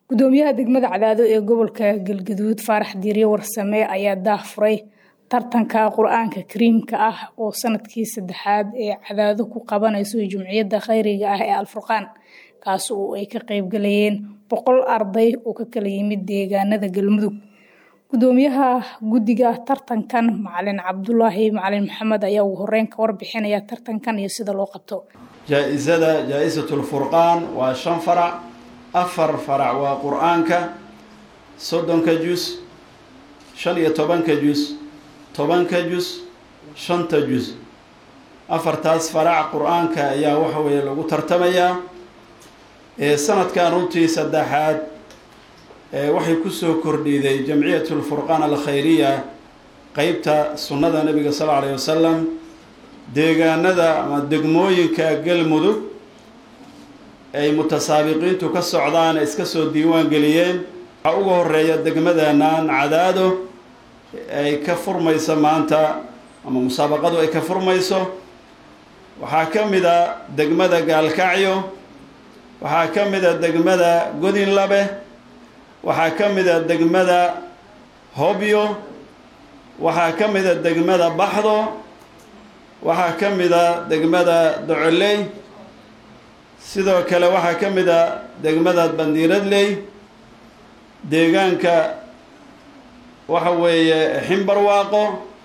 gudoomiyaha degmada cadaado ee gobolka galgaduud faarax diiryo warsame ayaa daahfuray tartanka qur-aanka kariimka ah oo sanadkii saddexaad ee cadaado ku qabanayso jumciyadda khayriga ah ee alfurqaan kaas oo ay ka qeybgalayeen boqol arday oo ka kala yimid deegaanada galmudug gudoomiyaha guddiga tartankan macalin cabdulaahi macalin maxamed ayaa ugu horeyn ka warbixinaya tartankan iyo sida loo qabto jaa-isada jaa-isatulfurqaan waa shan farac afar farac waa qur-aanka soddonka jus shan iyo tobanka jus tobanka jus shanta jus afartaas farac qur-aanka ayaa waxa weeye lagu tartamayaa ee sanadkan runtii saddexaad waxay kusoo kordhiday jamciyatulfurqaan alkhayriya qeybta sunnada nabiga sal alla alayh wasalam deegaanada ama degmooyinka galmudug ay mutasaabiqiintu ka socdaan iska soo diiwaan geliyeen waxaa uga horeeya degmadeenan cadaado ay ka furmayso maanta ama musaabaqadu ay ka furmayso waxaa ka mid a degmada gaalkacyo waxaa ka mid a degmada godinlabe waxaa ka mid a degmada hobyo waxaa ka mid a degmada baxdo waxaa ka mid a degmada docoley sidoo kale waxaa ka mid a degmada bandiiradley deegaanka waxa weeye ximbarwaaqo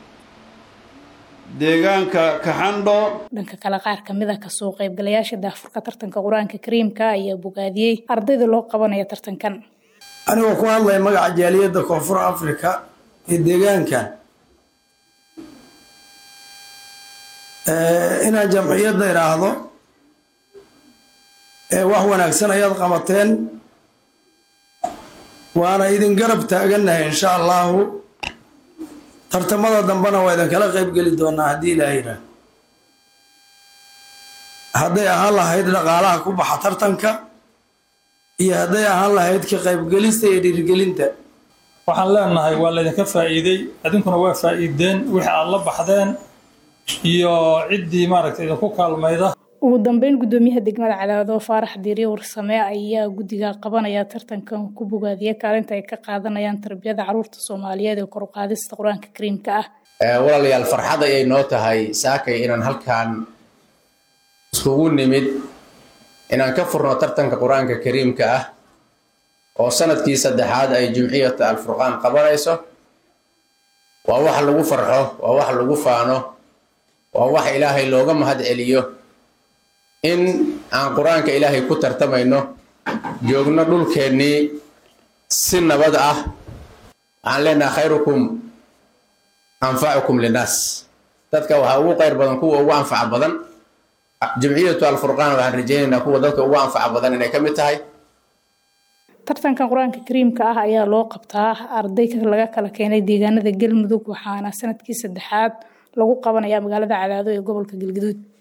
deegaanka kaxandho dhanka kale qaar kamid a kasoo qeybgalayaasha daafurka tartanka qur-aanka kariimka ayaa bogaadiyey ardayda loo qabanaya tartankan anigoo ku hadlaya magaca jaaliyadda koonfur africa ee deegaanka inaan jamciyadda idhaahdo wax wanaagsan ayaad qabateen waana idin garab taagannahay insha allahu tartamada dambena waa idinkala qeybgeli doonaa haddii ilaaha yidhaah hadday ahaan lahayd dhaqaalaha ku baxa tartanka iyo hadday ahaan lahayd ka qaybgelista iyo dhiirigelinta waxaan leenahay waa laydinka faa'iiday idinkuna waa faa'iideen wixii aad la baxdeen iyo ciddii maaragtay idinku kaalmayda ugu dambeyn gudoomiyaha degmada cadaado faarax diiryo warsame ayaa guddiga qabanaya tartankan ku bogaadiya kaalinta ay ka qaadanayaan tarbiyada caruurta soomaaliyeed ee kor u qaadista qur-aanka kariimka ah walaalayaal farxad ayay noo tahay saakay inaan halkan iskugu nimid inaan ka furno tartanka qur-aanka kariimka ah oo sanadkii saddexaad ay jumciyata alfurqaan qabanayso waa wax lagu farxo waa wax lagu faano waa wax ilaahay looga mahad celiyo in aan qur-aanka ilaahay ku tartamayno joogno dhulkeennii si nabad ah waxaan leenaha khayrukum anfacukum linnaas dadka waxaa ugu qayr badan kuwa ugu anfaca badan jumciyatu alfurqaan waxaan rajaynaynaa kuwa dadka ugu anfaca badan inay ka mid tahay tartankan qur-aanka kariimka ah ayaa loo qabtaa arday laga kala keenay deegaanada galmudug waxaana sanadkii saddexaad lagu qabanayaa magaalada cadaado ee gobolka galgaduud